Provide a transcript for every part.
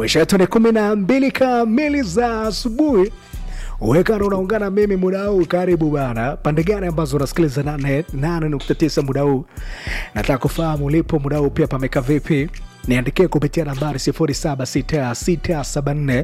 mwisho wetu ni kumi na mbili kamili za asubuhi wekana unaungana mimi muda huu karibu bana pande gani ambazo unasikiliza 89 muda huu nataka kufahamu ulipo muda huu pia pameka vipi niandikie kupitia nambari 076674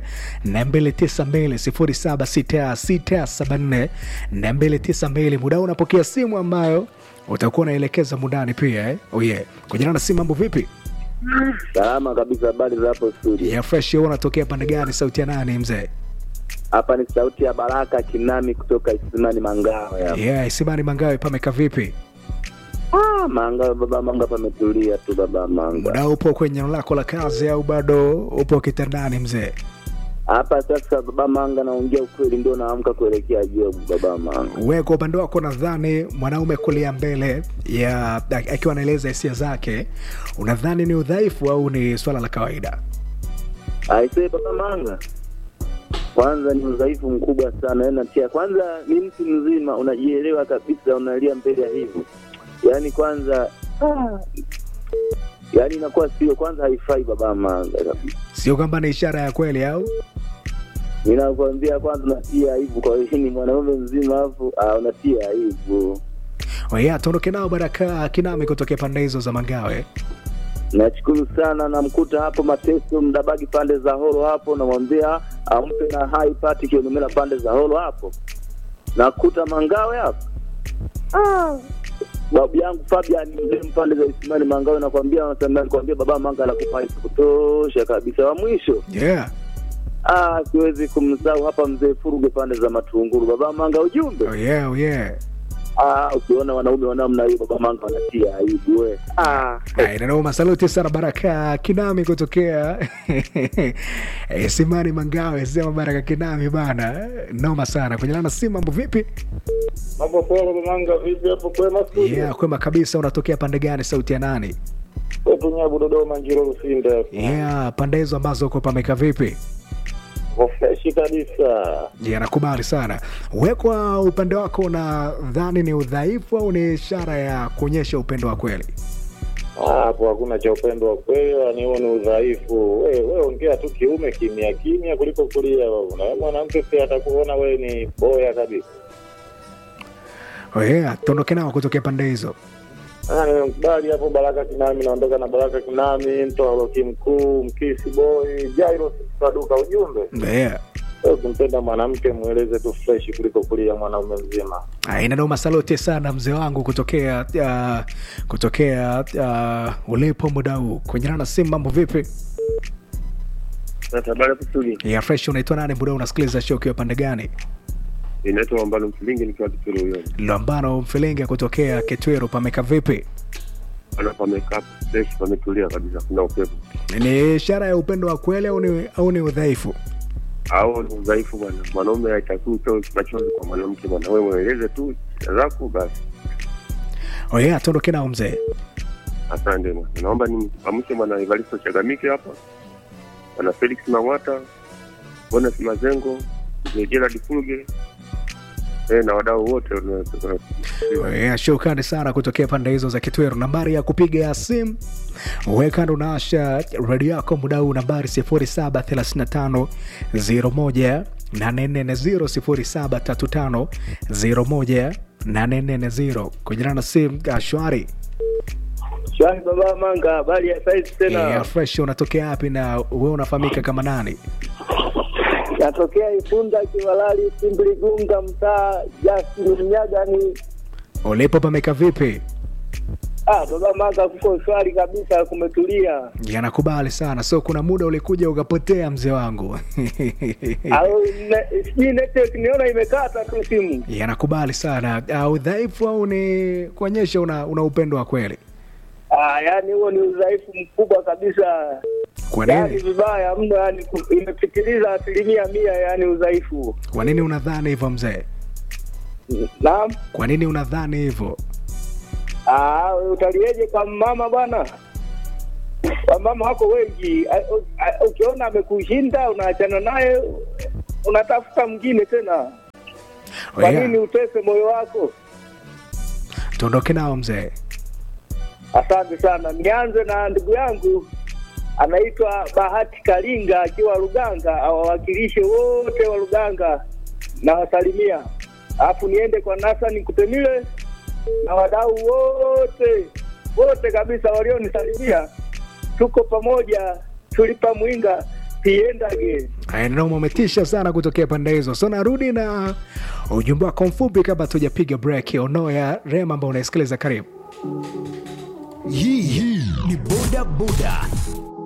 292 076674 muda huu unapokea simu ambayo utakuwa unaelekeza mundani pia eh? oh yeah. kujana na simu mambo vipi Salama kabisa, habari za hapo studio. ya fresh wewe unatokea pande gani sauti ya nani mzee Hapa ni sauti ya Baraka Kinami kutoka Isimani Mangawe hapa. yeah, isimani mangawe pameka vipi Ah, Mangawe baba Manga pametulia tu baba Manga. muda upo kwenye eneo lako la kazi au bado upo kitandani mzee Hapa sasa baba Manga naongea ukweli ndio naamka kuelekea jobu baba Manga. we kwa upande wako nadhani mwanaume kulia mbele ya akiwa anaeleza hisia zake unadhani ni udhaifu au ni swala la kawaida Aisee baba Manga. Kwanza ni udhaifu mkubwa sana yaani natia. Kwanza ni mtu mzima unajielewa kabisa unalia mbele ya hivyo. Yaani kwanza ah, yaani inakuwa sio kwanza haifai baba Manga kabisa. sio kwamba ni ishara ya kweli au Ninakwambia kwanza unatia aibu kwa hiyo ni mwanaume mzima afu ah, unatia aibu. oya tuondoke nao baraka kinami kutokea pande hizo za mangawe Nashukuru sana, namkuta hapo Mateso Mdabagi pande za Holo hapo, namwambia ampe na hai pati Kiolomela pande za Holo hapo, nakuta Mangawe hapo ah. Babu yangu Fabian mzee pande za Isimani Mangawe, nakwambia nakwambia nakwambia baba Manga anakupa aibu kutosha kabisa. Wa mwisho yeah ah, siwezi kumsahau hapa mzee Furuge pande za Matunguru, baba Manga ujumbe oh yeah, oh yeah. Ah, ukiona wanaume wa namna hiyo baba manga wanatia aibu we. Ah, nanoma saluti sana baraka kinami kutokea Eh, simani mangawe sema baraka kinami bana noma sana kwenye lana si mambo vipi Mambo poa baba Manga, vipi hapo kwema studio? yeah kwema kabisa unatokea pande gani sauti ya nani Kwetu Nyabu Dodoma Njiro Lusinde hapo. yeah pande hizo ambazo uko pameka vipi Kwa freshi kabisa. yeah, nakubali sana we kwa upande wako unadhani ni udhaifu au ni ishara ya kuonyesha upendo wa kweli Ah, Hapo hakuna cha upendo wa kweli, yani huo ni udhaifu. Wewe wewe ongea tu kiume kimya kimya kuliko kulia baba. Na wewe mwanamke si atakuona wewe ni boya kabisa. oh, yeah tuondoke nao kutokea pande hizo Ah, nimemkubali hapo Baraka Kinami, naondoka na Baraka Kinami, mtoa Roki mkuu, mkisi boy, Jairo Saduka ujumbe. yeah. Wewe ukimpenda mwanamke mweleze tu fresh kuliko kulia mwanaume mzima. inadoma saluti sana mzee wangu kutokea uh, kutokea uh, ulipo muda huu kwenye na simu mambo vipi Habari hapo studio. ya fresh unaitwa nani muda huu unasikiliza show ukiwa pande gani Inaitwa Ambalo Mfilingi nikiwa Kituro huyo. lambano mfilingi kutokea ketwero pameka vipi Ana pamekaa fresh pametulia kabisa kuna upepo. ni ishara ya upendo wa kweli au ni, au ni udhaifu Au ni udhaifu bwana. Mwanaume haitakiwi utoe machozi kwa mwanamke bwana. Wewe mweleze tu shida zako basi. oya tuondoke nao mzee Asante bwana. Naomba nimamshe bwana Evaristo Chagamike hapa. Bwana Felix Mang'ata, Bonus Mazengo, Mzee Gerald Fulge. Eh, na wadau wote wana- Yeah, shukrani sana kutokea pande hizo za Kitweru. Nambari ya kupiga ya simu wekando unaasha redio yako muda huu, nambari 0735 01 840 0735 01 kujana na simu ah, shwari shwari baba Manga, habari ya saizi tena? yeah, fresh. Unatokea wapi na wewe unafahamika kama nani? Natokea Ifunda Kivalali, Simbiligunga, mtaa Justin Mnyagani. Ulipo pameka vipi? Ah, baba Manga, kuko shwari kabisa, kumetulia. Yanakubali sana. So kuna muda ulikuja ukapotea mzee wangu Au ne- sijui network niona imekata tu simu. yanakubali sana. Uh, udhaifu au ni kuonyesha una, una upendo wa kweli? Ah, yani huo ni udhaifu mkubwa kabisa, Kwa yani nini? vibaya mno, yani ku- imepitiliza asilimia mia, yani udhaifu. Kwa nini unadhani hivyo mzee? Naam. Kwa nini unadhani hivyo? Ah, utalieje kwa mama bwana? Wamama wako wengi, A- u- a- ukiona amekushinda unaachana naye, unatafuta mwingine tena. Kwa Oya, nini utese moyo wako? tuondoke nao mzee. Asante sana. Nianze na ndugu yangu anaitwa Bahati Kalinga akiwa Luganga, awawakilishe wote wa Luganga na wasalimia, alafu niende kwa Nasani Kutemile na wadau wote wote kabisa walionisalimia. Tuko pamoja, tulipa mwinga piendage. Noma, umetisha sana kutokea pande hizo. So narudi na ujumbe wako mfupi kabla tujapiga break. Onoya Rema ambao unaisikiliza, karibu. Hii ni boda boda